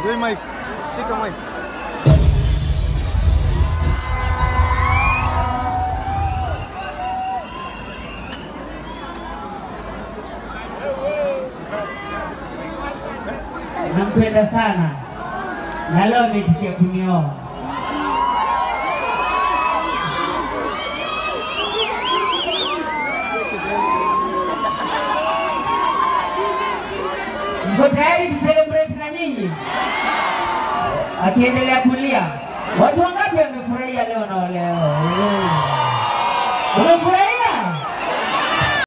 Toa mic. Shika mic. nampenda sana na leo ametikia kunioa. Mko tayari tu celebrate na nyinyi? Akiendelea kulia, watu wangapi wamefurahia leo na waleo?